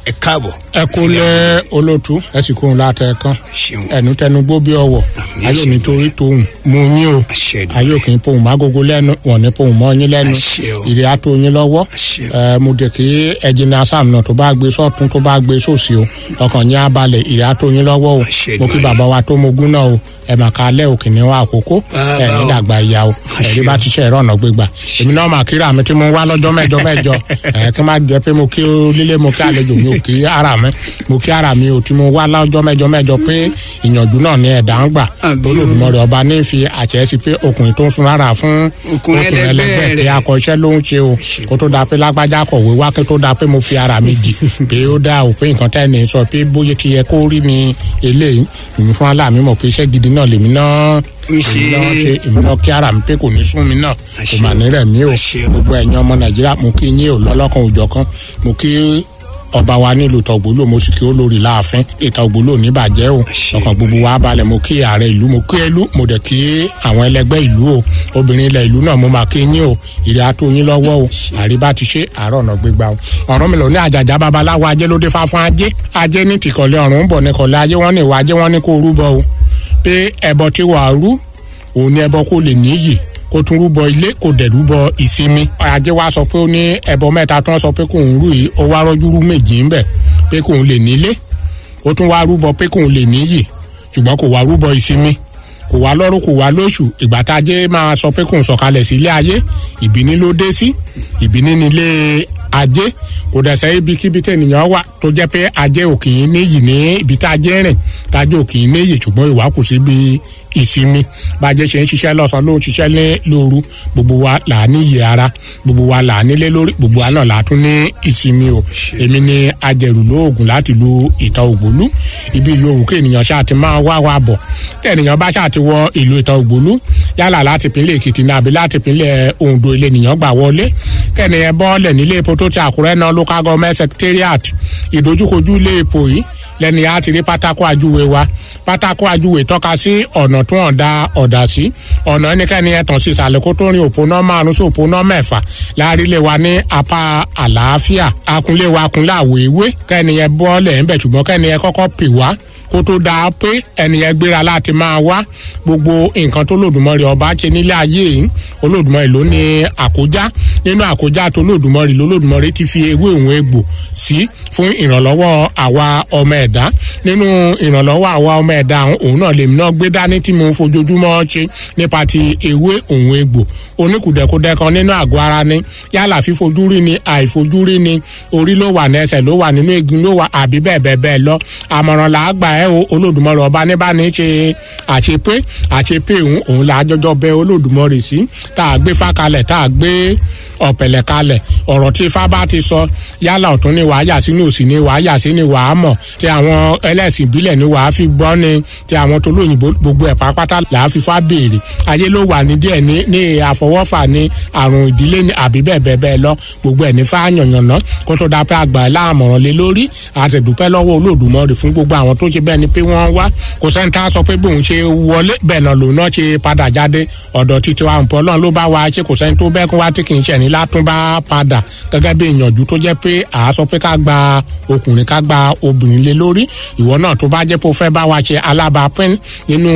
ẹ káàbọ̀. ẹ kú lé olótú ẹ sì kóhun láti ẹ̀kan ṣeun ẹnu tẹnu gbó bí ọwọ Àmì ayé àṣẹ. nítorí tòun mú yín o àṣẹ Èdùmàrè. ayé òkè ń pohùn mágógó lẹ́nu wọn ní pohùn mọ́ yín lẹ́nu Àṣẹ o. ìrè àtò yín lọ́wọ́ Àṣẹ o. ẹ mo dé kí ẹjìnà sam náà tó bá gbé sọ́tún tó bá gbé sósì o ọkàn yín á balẹ̀ ìrè àtò yín lọ́wọ́ o Àṣẹ mo kí Èdùmàrè. bàbá wa tó mogún náà o ẹ mà ká lẹ́ òkè ní wa àkókò Bàbá ẹ ní o. dàgbà ìyá o ẹ̀rí bá ti ṣe ẹ̀rọ ọ̀nà gbégbà èmi náà mà kíra mi tí mo wá lọ́jọ́ mẹ́jọ mẹ́jọ ẹ̀ kí n má jẹ́ pé mo kí lílé mo kí àlejò mi ò kí ara mi mo kí ara mi ò tí mo wá lọ́jọ́ mẹ́jọ mẹ́jọ pé ìyànjú náà ní ẹ̀dá ń gbà Àbí o. olódùmọ̀rẹ́ ọba ní fi àṣẹ sí pé ọkùnrin tó ń sun rárá fún Ọkùnrin ẹlẹgbẹ́ pé rẹ̀. akọ̀ṣẹ́ ló ń ṣe o kó tó da pé lágbájá kọ̀wé wá kó tó da pé mo fi ara mi jì pé ó dá o pé nǹkan tẹ́ ní sọ pé bóyá ti yẹ kó rí mi eléyìí èmi fún aláàmì mọ̀ pé iṣẹ́ gidi náà lèmi náà Ń ṣe. èmi náà ṣe èmi náà kí ara mi pé kò ní sún mi náà kò Àṣẹ mà o. ní rẹ̀ mí o Àṣẹ o. gbogbo ẹ̀yin ọmọ nàìjíríà mo kí yín o lọ́lọ́kan òjọ̀kan mo kí ọba wa nílùú tọgbólò mo sì kí ó lórí láàfin ìta ògbólò níbàjẹ́ o Àṣẹ ọkàn gbogbo wa balẹ̀ mo kí ààrẹ ìlú mo kí ẹlú mo dẹ̀ kí àwọn ẹlẹgbẹ́ ìlú o obìnrin ilẹ̀ ìlú náà mo máa kí yín o ìrẹ́ àtó yín lọ́wọ́ o àríbá ti ṣe àárọ̀ ọ̀nà gbégbá o ọ̀rọ̀ mi lò ní àjàjà babaláwo ajé ló dé fáfún ajé ajé ní tìkọ̀lé ọ̀run ń bọ̀ ní kọ̀lé ajé wọ́n ní ìwà ajé wọ́n ní kó rúbọ o pé ẹbọ tí wàá rú òun ní ẹbọ kó lè níyì kó tún rúbọ ilé kó dẹ̀ rúbọ ìsinmi. ajé wa sọ pé ó ní ẹbọ mẹ́ta tó ń sọ pé kóun rú yìí ó wá rọ́jú rú méjì ń bẹ̀ pé kóun lè nílé ó tún wá rúbọ pé kóun lè níyì ṣùgbọ́n kò wá rúbọ ìsinmi kò wá lọ́rùn kò wá lóṣù ìgbà tá a jẹ́ máa sọ pé kóun sọ̀kalẹ̀ sí ilé ayé ìbíní ló dé sí ìbíní nílé ajé kò dẹ̀ sẹ́ ibikíbi tẹ̀nìyàn wà tó jẹ́ pé ajé òkè yín níyì ní ibi tá a jẹ́ rìn tájé òkè yín níyì ṣùgbọ́n ìwà kù síbi ìsinmi bàjẹ́ ṣe ń ṣiṣẹ́ lọ́sàn-án ló ń ṣiṣẹ́ ní lóru gbogbo wa là á níyì ara gbogbo wa là á nílé lórí gbogbo wa náà là á tún ní ìsinmi o èmi ni ajẹ̀rù lóògùn láti lu ìta ògbólú ibi yòówù kí ènìyàn ṣáà ti máa wá wa bọ̀ kí ènìyàn bá ṣáà ti wọ ìlú ìta ògbólú yálà láti ìpínlẹ̀ èkìtì ní àbí láti ìpínlẹ̀ ondo ilé ènìyàn gbà wọlé kí ènìyàn bọ́ọ̀lẹ̀ nílé epo tó ti àkúrẹ́ náà local government secretariat ìdojúkojú ilé epo yìí lẹ́ni a ti rí pátákó àjúwe wa pátákó àjúwe tọ́ka sí ọ̀nà tó hàn dá ọ̀dà sí ọ̀nà ẹnikẹ́ni ẹ̀tàn sí ìsàlẹ̀ kó tó rin òpónà márùn sí òpónà mẹ́fà láàrílẹ̀ wa ní apá àlàáfíà akunlé wa akunlé àwòewé kẹ́ni ẹ bọ́ọ̀lẹ̀ ńbẹ̀ ṣùgbọ́n kẹ́ni ẹ kọ́kọ́ pè wá kó tó dáa pé ẹnìyẹn gbéra láti máa wá gbogbo nǹkan tó lòdùmọ̀rì ọba ṣe nílé ayé yìí olódùmọ̀rì ló ní àkójá nínú àkójá tó lòdùmọ̀rì lólòdùmọ̀rì ti fi ewé òun egbò sí fún ìrànlọ́wọ́ àwa ọmọ ẹ̀dá nínú ìrànlọ́wọ́ àwa ọmọ ẹ̀dá òun náà lèmi náà gbé dání tí mo fojoojúmọ́ ṣe nípa ti ewé òun egbò oníkùdẹ̀kudẹ kan nínú àgọ́ ara ni yálà fífojúrí ni àìfojúrí ni orí ló wà ní ẹsẹ̀ ló wà nínú egun ló wà àbí bẹ́ẹ̀ bẹ́ẹ̀ bẹ́ẹ̀ lọ àmọ̀ràn là á gbà ẹ́ o olódùmọ̀rì ọba ní bá ní ṣe àṣepé àṣepé òun òun là á jọjọ bẹ olódùmọ̀rì sí tá a gbé fá kalẹ̀ tá a gbé ọ̀pẹ̀lẹ̀ kalẹ̀ ọ̀rọ̀ tí ifá bá ti sọ yálà ọ̀tún ni wàá yà sí ní òsì ni wàá yà sí ni wàá mọ̀ tí àwọn ẹlẹ́sìn ìbílẹ̀ ni wàá fi gbọ́ ni tí àwọn tó lóyìnbó gbogbo ẹ̀ pátápátá là á fi fá béèrè ayé ló wà ní díẹ̀ ní ní àfọwọ́fà ni àrùn ìdílé ni àbí bẹ́ẹ̀ bẹ́ẹ̀ bẹ́ẹ̀ lọ gbogbo ẹ̀ ní fá yànyànná kó tó dáa pé àgbà ẹ̀ láàmọ̀ràn lé lórí àtẹ̀dúpẹ́ lọ́wọ́ olódùmọ̀rì fún gbogbo àwọn tó ṣe bẹ́ẹ̀ ni pé wọ́n wá kò sẹ́ni tá a sọ pé bóun ṣe wọlé bẹ́ẹ̀ náà lòun náà ṣe padà jáde ọ̀dọ̀ títí wa nǹkan ọlọ́run ló bá wa ṣe kò sẹ́ni tó bẹ́ẹ̀ kún wá tí kì í ṣẹ̀ ní látún bá padà gẹ́gẹ́ bí ìyànjú tó jẹ́ pé à á sọ pé ká gba ọkùnrin ká gba obìnrin lé lórí ìwọ náà tó bá jẹ́ pé o fẹ́ bá wa ṣe alábàápín nínú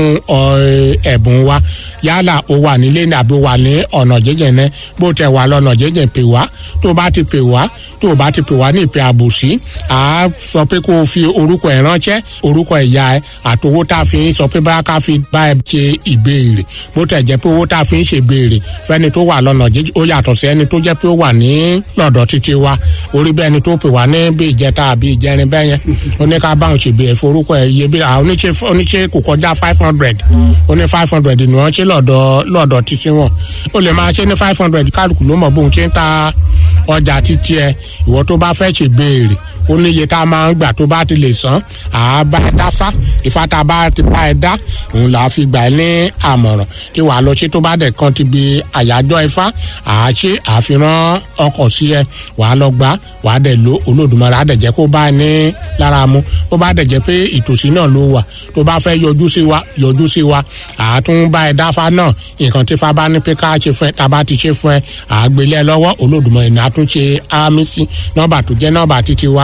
ẹ̀bùn wa yálà o wà nílé ní àbí o wà ní ọ̀nà jẹ́jẹ́ náà bó tẹ̀ wà lọ́nà jẹ́jẹ́ pè wá tó o bá ti pè wá tó o bá ti pè wá ní ìpè àbòsí à á sọ pé kó o fi orúkọ ẹ̀ ránṣẹ́ orúkọ ìyá ẹ àtowó tá a fi ń sọ pé bá ká fi bá ẹ ṣe ìbéèrè bó tẹ̀ jẹ́ pé owó tá a fi ń ṣe ìbéèrè fẹ́ni tó wà lọ́nà jẹ́jẹ́ ó yàtọ̀ sí ẹni tó jẹ́ pé ó wà ní lọ́dọ̀ títí wa orí bẹ́ẹ̀ ni tó pè wá ní bí ìjẹta àbí ìjẹrin bẹ́ẹ̀ yẹn ó ní ká báwọn ṣe béèrè forúkọ ẹ̀ iye bí àwọn oníṣe kò kọjá five hundred ó ní five hundred ni wọ́n ṣe lọ́dọ̀ lọ́dọ̀ títí wọn ó lè máa ṣe ní five hundred kálukú ló mọ̀ bóun ṣe ń ta ọjà títí ẹ ìwọ tó bá fẹ́ ṣe béèrè ó ní iye tá a máa ń gbà tó bá ti lè san àá bá ẹ dá fá ìfá tá a bá ti bá ẹ dá òun là á fi gbà ẹ ní àmọ̀ràn tí wàá lọ ṣe tó bá dẹ̀ kan ti bi àyájọ́ ifá àá ṣe àfihàn ọkọ̀ sí ẹ wàá lọ gbà wàá dẹ̀ lo olódùmarè á dẹ̀ jẹ́ kó bá ẹ ní lára mu bó bá dẹ̀ jẹ́ pé ìtòsí náà ló wà tó bá fẹ́ yọjú sí wa yọjú sí wa àá tún bá ẹ dáfá náà nǹkan tí fá bá ní pé ká ṣe fún ẹ tá a bá ti ṣe fún ẹ àá gbélé ẹ lọ́wọ́ olódùmarè ní àtúnṣe àmì sí nọ́mbà tó jẹ́ nọ́mbà títí wa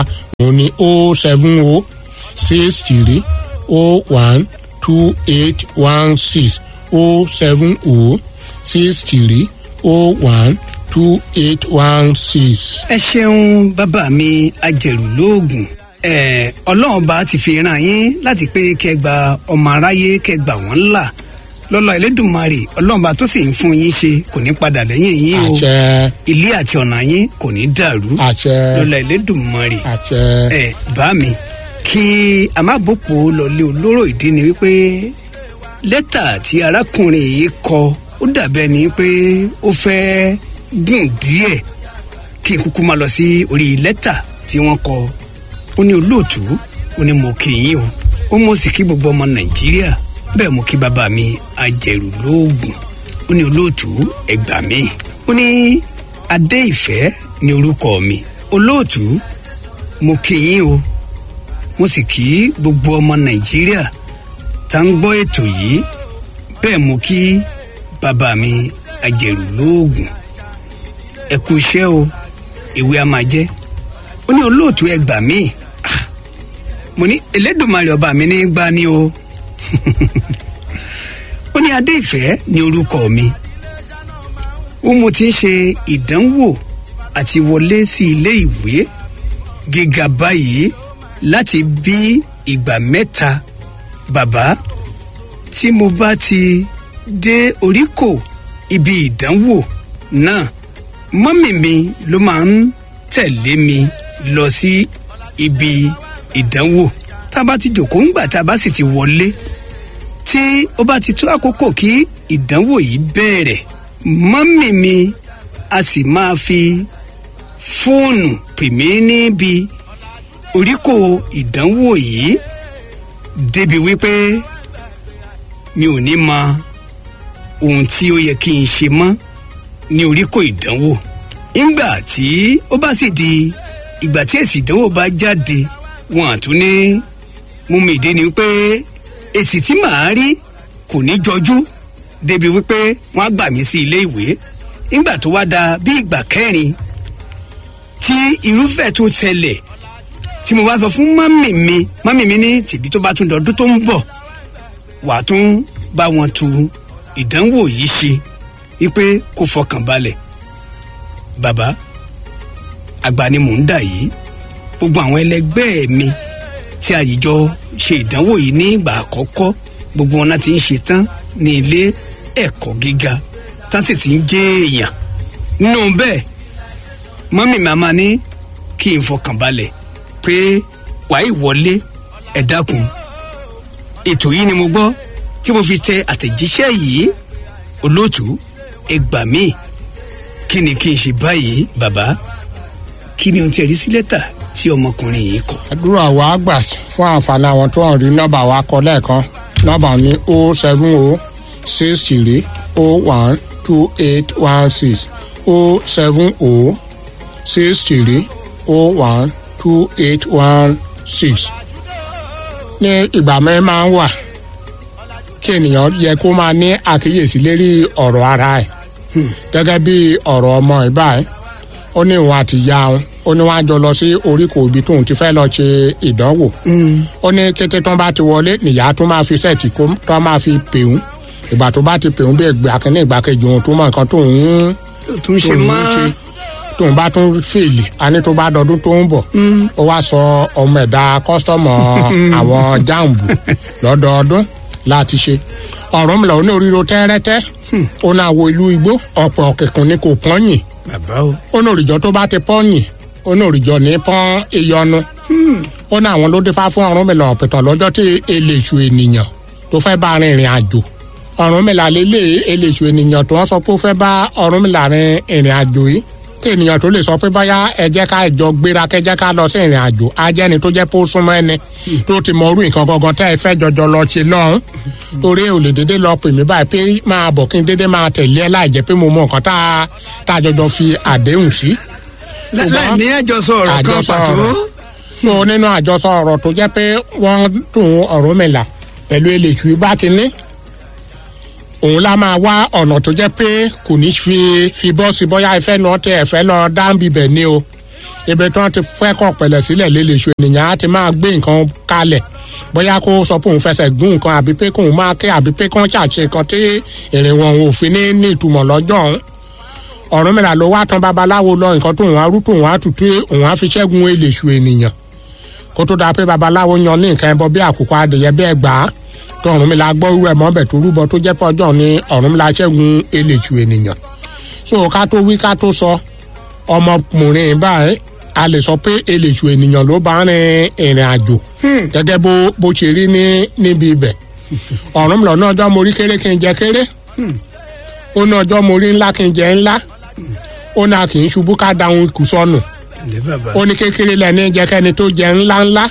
òun ni o seven o six three o one two eight one six o seven o six three o one two eight one six. ẹ ṣeun bàbá mi ajẹ̀rù lóògùn ẹ ọlọ́run bá ti fi ràn yín láti pé kẹ́ gba ọmọ aráyé kẹ́ gbà wọ́n là lọ́lọ́ ẹlẹ́dùnmarè ọlọ́run bá tó sì ń fún yín ṣe kò ní padà lẹ́yìn yín o àṣẹ ilé àti ọ̀nà yín kò ní dàrú àṣẹ lọ́lọ́ ẹlẹ́dùnmarè àṣẹ ẹ bá mi kí a má bòpò lọlé olóró ìdí ni wípé lẹ́tà tí arákùnrin yìí kọ ó dàbẹ́ ni pé ó fẹ́ gùn díẹ̀ kí n kúkú máa lọ sí orí lẹ́tà tí wọ́n kọ ó ní olóòtú ó ní mo kì í yín o ó mọ̀ sí kí gbogbo ọmọ nàìjíríà bẹ́ẹ̀ mo kí bàbá mi ajẹ̀rù lóògùn ó ní olóòtú ẹgbà mi ó ní adé ìfẹ́ ní orúkọ mi olóòtú mo kì í yín o mo sì kí gbogbo ọmọ nàìjíríà tá ń gbọ́ ètò yìí bẹ́ẹ̀ mo kí bàbá mi ajẹ̀rù lóògùn ẹ kú iṣẹ́ o ìwé a máa jẹ́ ó ní olóòtú ẹ gbà mí Ah, mo ní elédùnmarè ọba mi ní gbá ní o ó ní adé ìfẹ́ ní orúkọ mi ó mo ti ń ṣe ìdánwò àti wọlé sí ilé ìwé gíga báyìí láti bí ìgbà mẹ́ta bàbá tí mo bá ti dé oríkò ibi ìdánwò náà mọ́mì mi ló máa ń tẹ̀lé mi lọ sí ibi ìdánwò tá a bá ti jòkó ńgbà tá a bá sì ti wọlé tí ó bá ti tó àkókò kí ìdánwò yìí bẹ̀rẹ̀ mọ́mì mi a sì máa fi fóònù pè mí níbi oríkò ìdánwò yìí débi wípé mi ò ní mọ ohun tí ó yẹ kí n ṣe mọ́ ní oríkò ìdánwò ńgbà tí ó bá sì di ìgbà tí èsì ìdánwò bá jáde wọn àtún ní mú mi ìdí ni wípé èsì tí màá rí kò ní jọjú débi wípé wọn á gbà mí sí ilé ìwé ńgbà tó wá da bí ìgbà kẹrin tí irúfẹ́ tó tẹlẹ̀ tí mo bá sọ fún mọ́mì mi mọ́mì mi ní tìbí tó bá tún dọdún tó ń bọ̀ wà á tún bá wọn tu ìdánwò yìí ṣe wípé kó fọkàn balẹ̀ bàbá àgbà ni mò ń dà yìí gbogbo àwọn ẹlẹgbẹ́ mi tí àyíjọ ṣe ìdánwò yìí ní ìgbà àkọ́kọ́ gbogbo wọn náà ti ń ṣe tán ní ilé ẹ̀kọ́ gíga tán sì ti ń jẹ́ èèyàn nínú bẹ́ẹ̀ mọ́mì màmá ní kí n fọkàn balẹ̀ pé wàá ìwọlé ẹ dákun ètò yìí ni mo gbọ́ tí mo fi tẹ àtẹ̀jíṣẹ́ yìí olóòtú ẹ gbà mí kí ni kí n ṣe báyìí bàbá kí ni ohun tí ẹ rí sí lẹ́tà tí ọmọkùnrin yìí kọ. àdúrà wa gbà fún àǹfààní àwọn tó ń rí nọ́mbà wa kọ lẹ́ẹ̀kan nọ́mbà ní o seven o six three o one two eight one six o seven o six three o one two eight one six. ní ìgbà mẹ́rin máa ń wà kí ènìyàn yẹ kó máa ní àkíyèsí lérí ọ̀rọ̀ ara ẹ̀ gẹ́gẹ́ bí ọ̀rọ̀ ọmọ ìbá ẹ̀ ó ní òun àti ìyá òun ó ní wọn á jọ lọ sí oríkò ibi tóun ti fẹ́ lọ ṣe ìdánwò ó ní kété tó ń bá ti wọlé nìyá tó máa fi sẹ́ẹ̀tì kó tó máa fi pèún ìgbà tó bá ti pèún bí ìgbà kínní ìgbà kejì òun tó mọ nǹkan tóun ń tún ṣe tóun ń mọ́ ṣe tóun bá tún fèlè a ní tó bá dọdún tó ń bọ̀ ó wá sọ ọmọ ẹ̀dá kọ́sítọ́mù àwọn jáàmù lọ́dọọdún láti ṣe ọ̀rọ̀ mi lọ ní oríro tẹ́rẹ́tẹ́ ó náà wo ìlú igbó ọ̀pọ̀ kẹ̀kùn ni kò pọ́nyìn bàbá o ó ní òrìjọ tó bá ti pọ́nyìn ó ní òrìjọ ní pọ́n ìyọnu ó ní àwọn ló dífá fún Ọ̀rúnmìlà ọ̀pẹ̀tàn lọ́jọ́ tí eléṣù ènìyàn tó fẹ́ bá rin ìrìn àjò Ọ̀rúnmìlà lélẹ̀ eléṣù ènìyàn tó wọ́n sọ pé ó fẹ́ bá Ọ̀rúnmìlà rin ìrìn àjò yìí kí ènìyàn tó lè sọ pé báyà ẹ jẹ́ ká ìjọ gbéra kẹ́ jẹ́ ká lọ sí ìrìn àjò ajẹ́ni tó jẹ́ pé ó súnmọ́ ẹni tó ti mọ orú nǹkan gangan tẹ́ ẹ fẹ́ jọjọ lọ ṣe lọ́hùn torí ò lè dédé lọ pè mí báyìí pé máa bọ̀ kí n dédé máa tẹ̀lé ẹ láì jẹ́ pé mo mọ nǹkan tá a tá a jọjọ fi àdéhùn sí láì ní àjọsọ ọ̀rọ̀ kan àjọsọ pàtó ọ̀rọ̀. so nínú àjọsọ ọ̀rọ̀ tó jẹ́ pé wọ́n tún Ọ̀rúnmìlà pẹ̀lú eléṣù bá ti ní òun la máa wá ọ̀nà tó jẹ́ pé kò ní fi fi bọ́ sí bóyá ìfẹ́ náà tẹ ẹ̀fẹ́ lọ dáńbì bẹ̀ ni o ibi tí wọ́n ti fẹ́ kọ́ pẹ̀lẹ́ sílẹ̀ lélẹ̀ṣù ènìyàn á ti máa gbé nǹkan kalẹ̀ bóyá kó sọ pé òun fẹsẹ̀ gún nǹkan àbí pé kóun máa ké àbí pé kán ṣàṣe nǹkan tí èrè wọn ò fi ní ní ìtumọ̀ lọ́jọ́ ọ̀hún Ọ̀rúnmìlà ló wá tán babaláwo lọ nǹkan tó òun á rú tó òun á tutù òun á fi ṣẹ́gun èlèṣù ènìyàn kó tó dáa pé babaláwo yan ní nǹkan ẹbọ bí àkùkọ adìyẹ bí ẹgbàá tó Ọ̀rúnmìlà gbọ́ irú ẹ̀ mọ́bẹ̀ tó rúbọ tó jẹ́ pé ọjọ́ ni Ọ̀rúnmìlà ṣẹ́gun èlèṣù ènìyàn so ká tó wí ká tó sọ ọmọkùnrin báyìí a lè sọ pé èlèṣù ènìyàn ló bá rin ìrìn àjò gẹ́gẹ́ bó bó ṣe rí ní níbi ibẹ̀ Ọ̀rúnmìlà náà ọjọ́ mo rí kéré kí n jẹ kéré ó ní ọjọ́ mo rí ńlá kí n jẹ ńlá ó ní a kì í ṣubú ká dáhùn ikú sọnù ilé bàbá ó ní kékeré lẹ́ni jẹ́kẹ́ni tó jẹ ńlá ńlá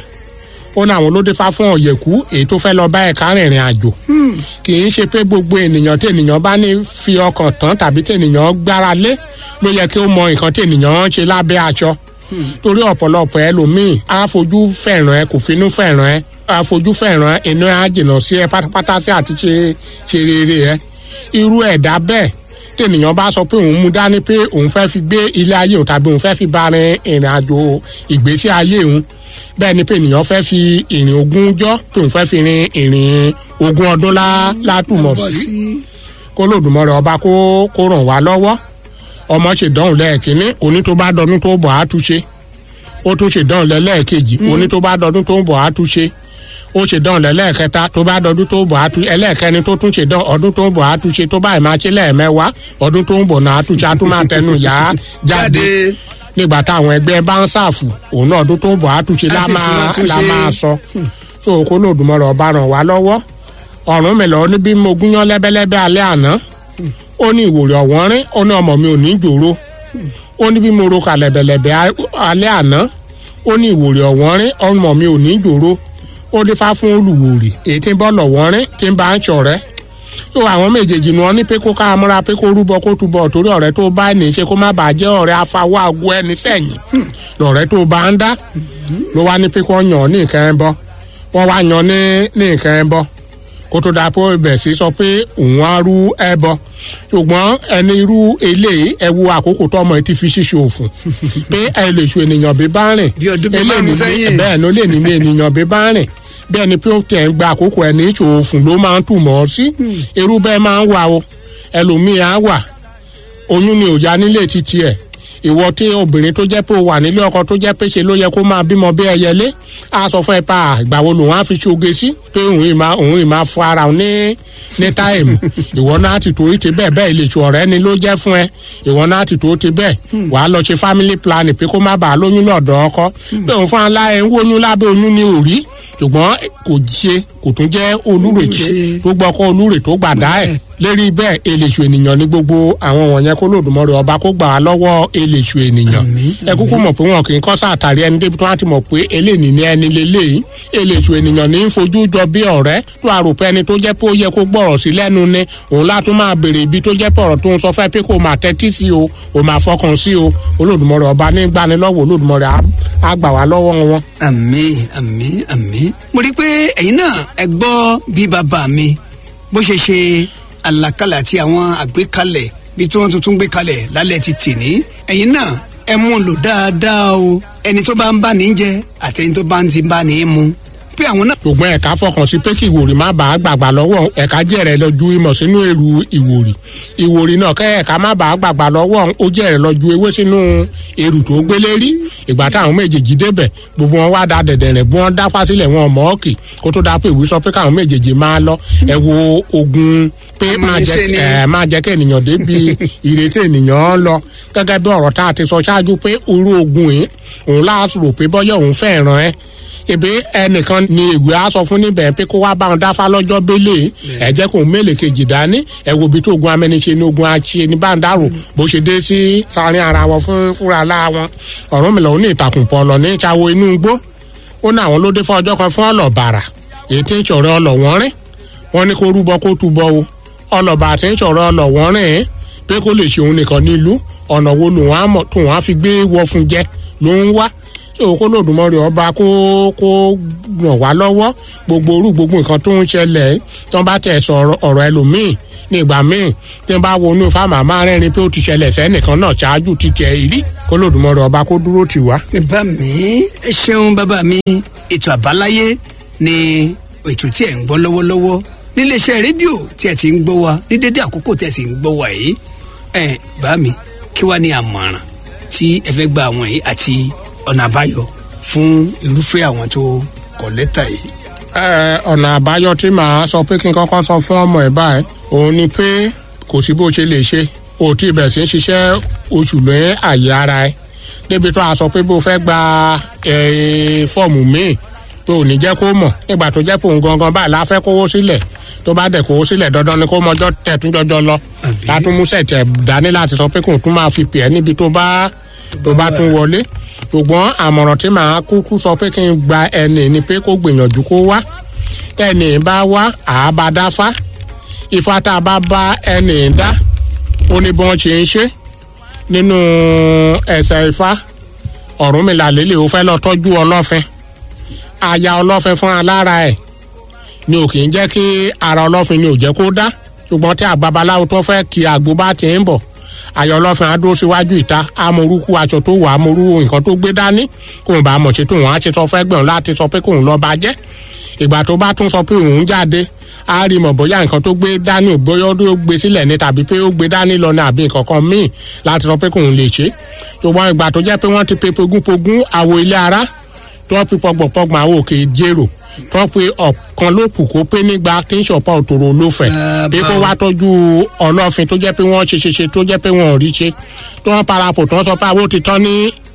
ó ní àwọn olódefá fún ọ̀yẹ̀kú èyí tó fẹ́ lọ bá ẹ̀ka rìnrìn àjò kì í ṣe pé gbogbo ènìyàn tí ènìyàn bá ní fi ọkàn tán tàbí tí ènìyàn gbára lé ló yẹ kí ó mọ nǹkan tí ènìyàn ń ṣe lábẹ́ aṣọ torí ọ̀pọ̀lọpọ̀ ẹlòmíì á fojú fẹ̀ràn ẹ kò finú fẹ̀ràn ẹ á fojú fẹ̀ràn ẹ inú ẹ á jìnnà sí ẹ pátápátá sí àti ṣe ṣe rere ẹ irú ẹ̀dá bẹ́ẹ̀ tí ènìyàn bá sọ pé òun mú dání pé òun fẹ́ fi gbé ilé ayé òun tàbí òun fẹ́ fi bá rin ìrìn àjò ìgbésí ayé òun bẹ́ẹ̀ ni pé ènìyàn fẹ́ fi ìrìn ogún jọ́ pé òun fẹ́ fi rin ìrìn ogún ọdún lá- látùmọ̀ bọ́ sí sí kó lòdùmọ̀rẹ́ ọba kó kó ràn wá lọ́wọ́ ọmọ ṣèdánwò lẹ́ẹ̀kínní oní tó bá dọdún tó bọ̀ á túnṣe ó tún ṣèdánwò lẹ́lẹ́ẹ̀kejì oní tó bá dọdún tó bọ̀ á túnṣe ó ṣèdánwò lẹ́lẹ́ẹ̀kẹta tó bá dọdún tó bọ̀ á túnṣe ẹlẹ́ẹ̀kẹrin tó tún ṣèdánwò ọdún tó bọ̀ á túnṣe tó báyìí máa ṣe lẹ́ẹ̀mẹ́wàá ọdún tó ń bọ̀ náà á túnṣe á tún máa tẹnu yá jáde jáde nígbà táwọn ẹgbẹ́ bá ń ṣàfù òun náà ọdún tó ń bọ̀ á túnṣe lá Á sì sì máa máa túnṣe. lá máa sọ so kó lòdùmọ̀rẹ́ ọba ràn wá lọ́wọ́ Ọ̀rúnmìlà ó ní bí mo gúnyán lẹ́bẹ́lẹ́bẹ́ alẹ́ àná ó ní ìwòrì ọ̀wọ́n rín ó ní ọmọ mi ò ní jòrò ó ní bí mo ro kàlẹ̀bẹ̀lẹ̀bẹ̀ alẹ́ àná ó ní ìwòrì ọ̀wọ́n rín ọmọ mi ò ní jòrò ó dífá fún olùwòrì èyí tí ń bọ́ lọ̀wọ́n rín tí ń bá ń ṣọ̀rẹ́ tó àwọn méjèèjì ni wọn ní pé kó ká múra pé kó rúbọ kó túbọ̀ torí ọ̀rẹ́ tó bá ní í ṣe kó má bàa jẹ́ ọ̀rẹ́ afáwọ́ àgọ ẹni sẹ́yìn lọ̀rẹ́ tó bá ń dá ló wá ní pé kó yàn ní nǹkan ẹ bọ́ wọ́n wá yan ní ní nǹkan ẹ bọ́ kó tó dáa pé ó bẹ̀ sí sọ pé òun á rú ẹbọ ṣùgbọ́n ẹni irú eléyìí ẹ wo àkókò tọmọ ẹ ti fi ṣíṣe òfun pé ẹ lè ṣu ènìyàn bí bá rìn Bí ọdún bíi eléyìí márùn-ún ní- sẹ́yìn. bẹ́ẹ̀ ló lè ní ní ènìyàn bí bá rìn bẹ́ẹ̀ ni pé ó tẹ̀ ń gba àkókò ẹ̀ ní ìṣòro òfun ló máa ń tù mọ́ ọ sí irú bẹ́ẹ̀ máa ń wà o ẹlòmíì á wà oyún ni ò ya nílé títí ẹ̀ ìwọ tí obìnrin tó jẹ́ pé o wà nílé ọkọ tó jẹ́ pé ṣe ló yẹ kó máa bímọ bí ẹyẹlé á sọ fún ẹ pa ìgbà wo lòun á fi ṣoge sí pé òun ì máa òun ì máa fọ ara òun ní ní táìmù ìwọ náà ti tó ti bẹ́ẹ̀ bẹ́ẹ̀ lè tu ọ̀rẹ́ ni ló jẹ́ fún ẹ ìwọ náà ti tó ti bẹ́ẹ̀ wàá lọ ṣe family planning pé kó má bàa lóyún lọ́dọ̀ ọkọ pé òun fún aláẹ ń wóyún lábẹ́ oyún ní òrí ṣùgbọ́n kò ṣe kò tún jẹ́ olúrèké ṣe. tó gbọ́kọ́ olúrè tó gbàdá ẹ̀ lérí bẹ́ẹ̀ eléṣù ènìyàn ní gbogbo àwọn wọ̀nyẹn kó lòdùmọ̀rẹ́ ọba kó gbà wá lọ́wọ́ eléṣù ènìyàn Àmín, ẹ kúkú mọ̀ pé wọn kì í kọ́ sàtàrí ẹni débi tó wá ti mọ̀ pé eléyìí ní ẹni lélẹ́yìí eléṣù ènìyàn ní í fojú jọ bí ọ̀rẹ́ tó àròpẹ́ ẹni tó jẹ́ pé ó yẹ kó gbọ́rọ̀ sí lẹ́nu ni òun látún máa béèrè ibi tó jẹ́ pé ọ̀rọ̀ tó ń sọ fẹ́ pé kó máa tẹ́tí sí o ò máa fọkàn sí o olódùmọ̀rẹ́ ọba ní gbanilọ́wọ́ olódùmọ̀rẹ́ á- á gbà wá lọ́wọ́ wọn. àmín àmín àmín mo rí i pé ẹ̀yin náà ẹ gbọ́ bí bàbá mi bó ṣe ṣe àlàkalẹ̀ àti àwọn àgbékalẹ̀ bí tí wọ́n tuntun gbé kalẹ̀ lálẹ́ ti tì ní ẹ̀yin náà ẹ mú un lò dáadáa o ẹni tó bá ń bá ní jẹ àti ẹni tó bá ń ti bá ní mu pé àwọn náà ṣùgbọ́n ẹ̀ka fọkàn sí pé kí ìwòrì má bàa gbàgbà lọ́wọ́ ẹ̀ka jẹ̀rẹ̀ lọ ju ìmọ̀ sínú èrú ìwòrì ìwòrì náà kẹ́ ẹ̀ka má bàa gbàgbà lọ́wọ́ ó jẹ̀rẹ̀ lọ ju ewé sínú èrú tó gbélé rí ìgbà táwọn méjèèjì débẹ̀ gbogbo wọn wá da dẹ̀dẹ̀ rẹ̀ bí wọ́n dá fásílẹ̀ wọn mọ́ ọ̀kì kó tó dáa pé ìwé sọ pé káwọn méjèèjì máa lọ ẹ wo ogun pé máa jẹ́ Amúniṣe ni. ẹ máa jẹ́ kí ènìyàn débi ìrètí ènìyàn lọ gẹ́gẹ́ bí ọ̀rọ̀ tá a ti sọ ṣáájú pé orú ogun yìí òun láàásù rò pé bọ́yọ̀ òun fẹ́ràn ẹ ebi ẹnìkan ni ìwé á sọ fún níbẹ̀ pé kó wá bá wọn dáfá lọ́jọ́ bẹ́lẹ̀ ẹ jẹ́ kó mélèé kejì dání ẹ wo ibi tó ogun amẹ́niṣe ní ogun àṣe ní báńdàrò bó ṣe dé sí sáárín ara wọn fún fúnra láà wọn ọ̀rọ̀ mi lọ ní ìtàkùn pọ̀lọ̀ ní ìṣàwọ̀ inú igbó ó ní àwọn ló dé fún ọjọ́ kan fún ọlọ́bàrà èyí tí ń ṣọ̀rẹ́ ọlọ́wọ́n rìn wọ́n ní kó rúbọ kó túbọ̀ o ọlọ́ba àti ń ṣọ̀rẹ́ ọlọ́wọ́n rìn ín pé kó lè ṣe òun nìkan nílùú ọ̀nà wo lòun á mọ̀ tóun á fi gbé wọ fún jẹ ló ń wá tí òun kó lòdùmọ̀rẹ́ ọba kó kó ràn wá lọ́wọ́ gbogbo orú gbogbo nǹkan tó ń ṣẹlẹ̀ tí wọ́n bá tẹ̀ sọ ọ̀rọ̀- ọ̀rọ̀ ẹlòmíì ní ìgbà míì tí n bá wo inú fáàmà máa rẹ́rìn pé ó ti ṣẹlẹ̀ sẹ́nìkan náà ṣáájú ti tiẹ̀ rí kó lòdùmọ̀rọ̀ ọba kó dúró tì wá. bàbá mi ẹ ṣeun bàbá mi ètò àbáláyé ni ètò tí ẹ ń gbọ́ lọ́wọ́lọ́wọ́ níléeṣẹ́ rédíò tí ẹ ti ń gbọ́ wa ní dédé àkókò tí ẹ sì ń gbọ́ wa yìí ẹ bá mi kí wàá ní àmọ̀ràn tí ẹ fẹ́ gba àwọn yìí àti ọ̀nà àbáyọ fún irúfẹ́ àwọn tó kọ lẹ́tà yìí. Ẹ, ọ̀nà àbáyọ tí màá sọ pé kí n kọ́kọ́ sọ fún ọmọ ẹ̀ báyìí òun ni pé kò sí bó ṣe lè ṣe o tí bẹ̀rẹ̀ sí ń ṣiṣẹ́ oṣù lé àyè ara ẹ̀ débi tó a sọ pé bó fẹ́ gba ẹ, fọ́ọ̀mù míì tó ò ní jẹ́ kó mọ̀ nígbà tó jẹ́ pé òun gangan báyìí la fẹ́ kówó sílẹ̀ tó bá dẹ̀ kówó sílẹ̀ dandan ni kó mọjọ́ tẹ̀tún jọjọ lọ Àbí? látún mú sẹ̀tẹ̀ dání láti sọ pé kò tún máa fi pè ẹ́ níbi tó bá tó bá tún wọlé ṣùgbọ́n àmọ̀ràn tí màá kúkú sọ pé kí n gba ẹni ni pé kó gbìyànjú kó wá ẹni bá wá àábá dáfá ifá tá a bá bá ẹni dá ó ní bí wọ́n ṣe ń ṣe nínú ẹsẹ̀ ifá Ọ̀rúnmìlà lélẹ̀ ó fẹ́ lọ tọ́jú ọlọ́fin aya ọlọ́fin fún alára ẹ̀ ni ò kì í jẹ́ kí ara ọlọ́fin ni ò jẹ́ kó dá ṣùgbọ́n tí àgbàbaláwo tó fẹ́ kí àgbo bá ti ń bọ̀ ayọ̀ ọlọ́fin á dúró síwájú ìta amorúkú aṣọ tó wà amorú nǹkan tó gbé dání kóun bá mọ̀ ṣe tó wọn á ṣe sọ fẹ́ gbẹ̀rún láti sọ pé kóun lọ bá jẹ́ ìgbà tó bá tún sọ pé òun jáde á rí mọ̀ bóyá nǹkan tó gbé dání ò bóyá ó gbé sílẹ̀ ní tàbí pé ó gbé dání lọ ní àbí nǹkan kan míì láti sọ pé kóun lè ṣe ṣùgbọ́n ìgbà tó jẹ́ pé wọ́n ti pe pogúnpogún àwo ilé ara tí wọ́n fi pọgbọ̀pọgbọ̀n àwọn òkè jérò tí wọ́n pe ọ̀kan ló kù kó pé nígbà tí ń ṣọ̀pá òtòrò ló fẹ̀ Ah, bí kó báwo. wá tọ́jú ọlọ́fin tó jẹ́ pé wọ́n ṣe ṣe ṣe tó jẹ́ pé wọ́n ò rí ṣe tí wọ́n parapọ̀ tí wọ́n sọ pé àwọn ti tán ní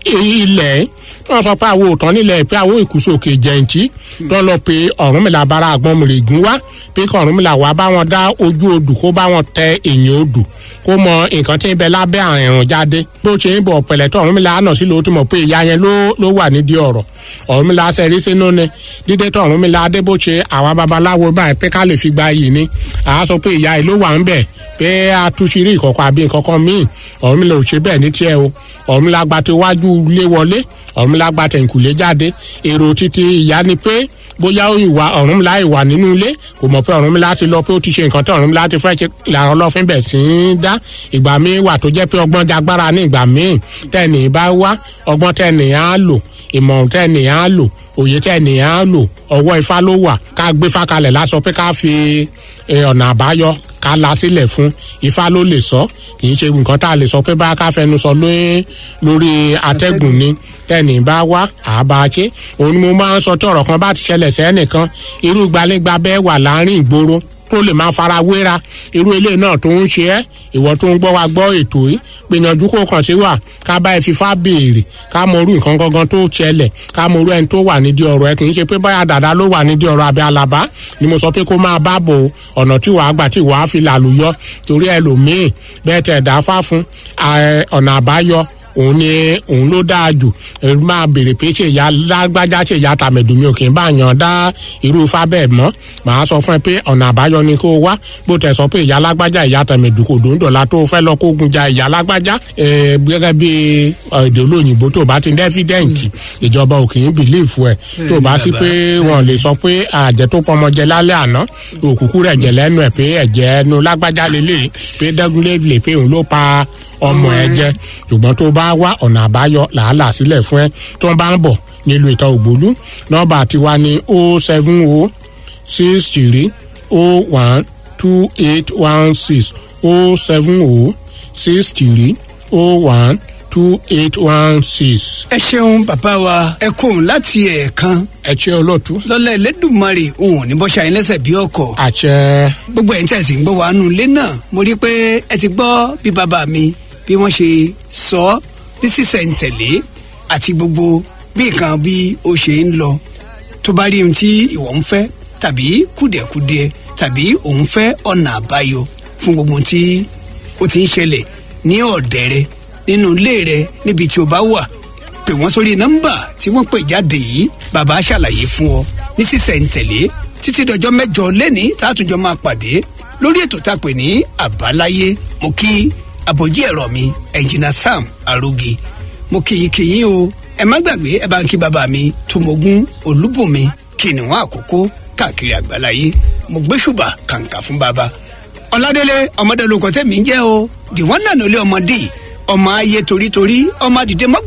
ilẹ̀ tí wọ́n sọ pé àwọn ò tán nílẹ̀ pé àwọn ìkúsòkè jẹ̀ǹtì tí wọ́n lọ pe Ọ̀rúnmìlà bára àgbọn mìrègún wá pé kí Ọ̀rúnmìlà wá bá wọn dá ojú odù kó bá wọn tẹ èèyàn odù kó mọ nǹkan tí ń bẹ lábẹ́ àrùn jáde bó ṣe ń bọ̀ pẹ̀lẹ́ tó Ọ̀rúnmìlà àná sí ló ti mọ̀ pé ìyá yẹn ló ló wà nídìí ọ̀rọ̀ Ọ̀rúnmìlà sẹ́rí sínú ni dídé tó Ọ̀rúnmìlà adébóṣe àwọn babaláwo báyìí pé ká lè fi gba iyì ni àá sọ pé ìyá yìí ló wà ń bẹ̀ pé atúnṣirí ìkọ̀kọ̀ àbí nǹkankan míì Ọ̀rúnmìlà ò ṣe bẹ́ẹ̀ ní tiẹ̀ o Ọ̀rúnmìlà gba ti wájú ilé wọlé Ọ̀rúnmìlà gba tẹ̀yìnkùlé jáde èrò títí ìyá ni pé bóyá ó ìwà Ọ̀rúnmìlà ìwà nínú ilé kò mọ̀ pé Ọ̀rúnmìlà ti lọ pé ó ti ṣe nǹkan tí Ọ̀rúnmìlà ti fẹ́ ṣe làrá ọlọ́fin bẹ̀ sí í dá ìgbà míì wà tó jẹ́ pé ọgbọ́n jagbára ní ìgbà míì tẹ́ni bá wá ọgbọ́n tẹ́ni á lò ìmọ̀ràn tẹ́ni á lò òye tẹ́ni á lò ọwọ́ ifá ló wà ká gbé fákalẹ̀ lásọ pé ká fi eh, ọ̀nà àbáyọ ká la sílẹ̀ fún ifá ló lè sọ kì í ṣe nǹkan tá a lè sọ pé bá ká fẹnu sọ lórí lórí atẹ́gùn ni tẹ́ni bá wá àbá ṣe òun ni mo máa ń sọ tí ọ̀rọ̀ kan bá ti ṣẹlẹ̀ sẹ́nìkan irú gbalẹ́gba bẹ́ẹ̀ wà láàrin ìgboro tó lè máa fara wéra irú ilé náà tó ń ṣe ẹ́ ìwọ tó ń gbọ́ wa gbọ́ ètò yìí gbìyànjú kó kàn sí wa ká bá ẹ fífá béèrè ká mọ orú nǹkan gangan tó ṣẹlẹ̀ ká mọ orú ẹni tó wà nídìí ọ̀rọ̀ ẹ kì í ṣe pé báyà dàda ló wà nídìí ọ̀rọ̀ àbí alaba ni mo sọ pé kó máa bá bò ọ̀nà tí wàá gbà tí wàá fi làlùyọ torí ẹlòmíì bẹ́ẹ̀ tẹ̀ dá fá fún ẹ, ọ̀nà àbáyọ òun ni òun ló dáa jù ẹ máa béèrè pé ṣe ìyá lágbájá ṣe ìyá tàmẹ̀dùn mi ò kì í bá yan dá irú ifá bẹ́ẹ̀ mọ́ màá sọ fún ẹ pé ọ̀nà àbáyọ ni kó o wá bó tẹ̀ sọ pé ìyá lágbájá ìyá tàmẹ̀dùn kò dòńdò la tó fẹ́ lọ kógun ja ìyá lágbájá ẹ gẹ́gẹ́ bí èdè olóyìnbó tó bá ti ní ẹ́fídẹ́ǹtì ìjọba ò kì í bìlíìfù ẹ tó bá sí pé wọn lè sọ pé àjẹ tó pọmọ jẹ lálẹ́ àná òkùnkùn rẹ̀ jẹ lẹ́nu ẹ̀ pé ẹ̀jẹ̀ ẹnu lágbájá lélẹ̀ pé dẹ́gunlé lè pé òun ló pa ọmọ ẹ jẹ ṣùgbọ́n tó bá wá ọ̀nà àbáyọ làálàá sílẹ̀ fún ẹ tó bá ń bọ̀ nílùú ìta ògbólú nọ́mbà tiwa ní o seven o six three o one two eight one six o seven o six three o one two eight one six. ẹ ṣeun bàbá wa ẹ kóhun láti ẹ̀ẹ̀kan ẹ ṣe olóòtú. lọ́lá ẹlẹ́dùnmarè òun ò ní bọ́ṣà yín lẹ́sẹ̀ bí ọkọ̀ àṣẹ gbogbo ẹ̀yin tí ẹ sì ń gbọ́ wa nù ilé náà mo rí i pé ẹ ti gbọ́ bí bàbá mi bí wọ́n ṣe sọ ọ́ ní sísẹ̀ǹtẹ̀lé àti gbogbo bí nǹkan bí ó ṣe ń lọ tó bá rí ohun tí ìwọ ń fẹ́ tàbí kùdìẹ̀kudiẹ tàbí òun fẹ́ ọ̀nà àbáyọ fún gbogbo ohun tí ó ti ń ṣẹlẹ̀ ní ọ̀dẹ̀ rẹ nínú ilé rẹ níbi tí o bá wà pè wọ́n sórí nọ́mbà tí wọ́n pè jáde yìí bàbá ṣàlàyé fún ọ ní sísẹ̀ǹtẹ̀lé títí dọjọ́ mẹ́jọ lẹ́ni tààtúnjọ máa pàdé lórí ètò tá a pè ní àbáláyé mo kí àbòjí ẹ̀rọ mi ẹ̀jìnà sam aróge mo kì í kì í o ẹ má gbàgbé ẹ bá ń kí bàbá mi tòmógún olúbùnmi kìnìún àkókò káàkiri àgbáláyé mo gbé ṣùbà kàǹkà fún bàbá ọládélé ọmọdé olùkọ́ tẹ̀mí ń jẹ́ o dìwọ́n náà ló lé ọmọdé ọmọ ayé torítorí ọmọ àdìdé mọ́